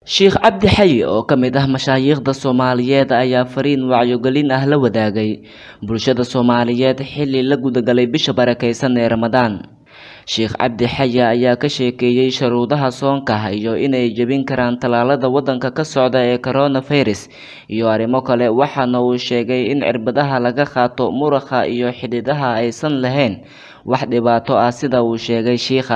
Sheikh Cabdi Xayi oo ka mid ah mashaayikhda Soomaaliyeed ayaa fariin wacyigelin ah la wadaagay bulshada Soomaaliyeed xilli la gudagalay bisha barakeysan ee Ramadaan. Sheikh Cabdi Xayi ayaa ka sheekeeyay shuruudaha soonka iyo inay jebin karaan tallaalada waddanka ka socda ee coronavirus iyo arrimo kale waxaana uu sheegay in cirbadaha laga qaato muruqa iyo xididada aysan lahayn wax dhibaato ah sida uu sheegay shiikha.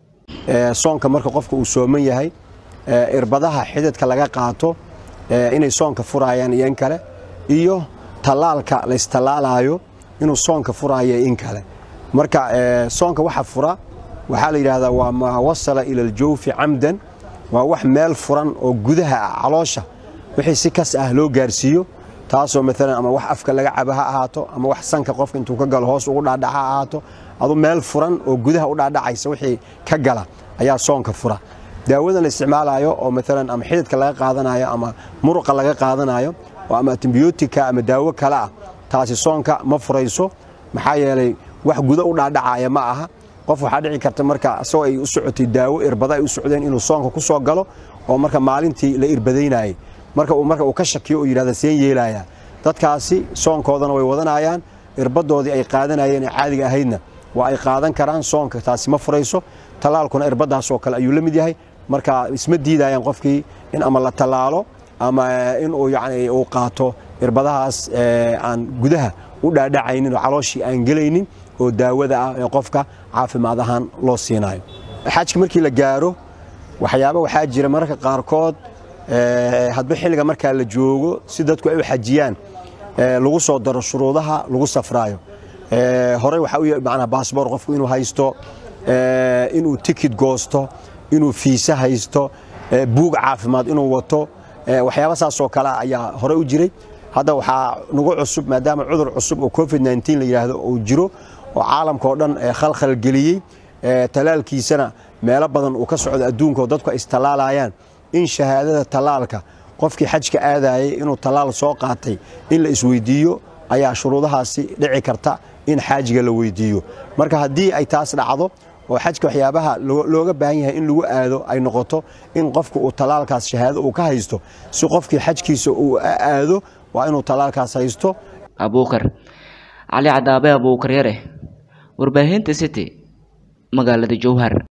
soonka marka qofka uu sooman yahay irbadaha xididka laga qaato inay soonka furayaan iyo in kale iyo tallaalka la istallaalayo inuu soonka furaayo in kale marka soonka waxa fura waxaa la yidhaahdaa waa maa wasala ila aljawfi camdan waa wax meel furan oo gudaha ah caloosha wixii si kas ah loo gaarsiiyo taasoo maalan ama wax afka laga cabo ha ahaato ama wax sanka qofka intuu ka galo hoos ugu dhaadhaca ha ahaato adu meel furan oo gudaha u dhaadhacaysa wixii ka gala ayaa soonka fura daawadan la isticmaalayo oo maalan ama xididka laga qaadanayo ama muruqa laga qaadanayo oo ama antibiyootika ama daawo kale ah taasi soonka ma furayso maxaa yeelay wax guda u dhaadhacaya ma aha qof waxaa dhici karta marka isagoo ay u socotay daawo irbada ay u socdeen inuu soonka ku soo galo oo marka maalintii la irbadaynayay marka uu marka uu ka shakiyo uu yidhahda seen yeelaya dadkaasi soonkoodana way wadanayaan irbadoodii ay qaadanayeen ee caadiga ahaydna waa ay qaadan karaan soonka taasi ma furayso tallaalkuna irbadaas oo kale ayuu la mid yahay marka isma diidayaan qofkii in ama la tallaalo ama in uu yacni uu qaato irbadahaas aan gudaha u dhaadhacaynin oo calooshii aan gelaynin oo daawada ah ee qofka caafimaad ahaan loo siinayo xajka markii la gaaro waxyaaba waxaa jira mararka qaarkood hadba xilliga markaa la joogo si dadku ay u xajiyaan lagu soo daro shuruudaha lagu safraayo horey waxaa u macnaa baasboor qofku inuu haysto inuu tikid goosto inuu fiisa haysto buug caafimaad inuu wato waxyaaba saasoo kale ayaa horey u jiray hadda waxaa nagu cusub maadaama cudur cusub oo covid nteen la yidhaahdo uu jiro oo caalamka oo dhan khalkhal geliyey tallaalkiisana meelo badan uu ka socdo adduunka oo dadku ay istallaalayaan in shahaadada tallaalka qofkii xajka aadayay inuu tallaal soo qaatay in la isweydiiyo ayaa shuruudahaasi dhici karta in xaajiga la weydiiyo marka haddii ay taas dhacdo oo xajka waxyaabaha looga baahan yahay in lagu aado ay noqoto in qofku uu tallaalkaas shahaado uu ka haysto si qofkii xajkiisa uu aado waa inuu tallaalkaas haysto abuukar cali cadaabe abuukar yare warbaahinta city magaalada jowhar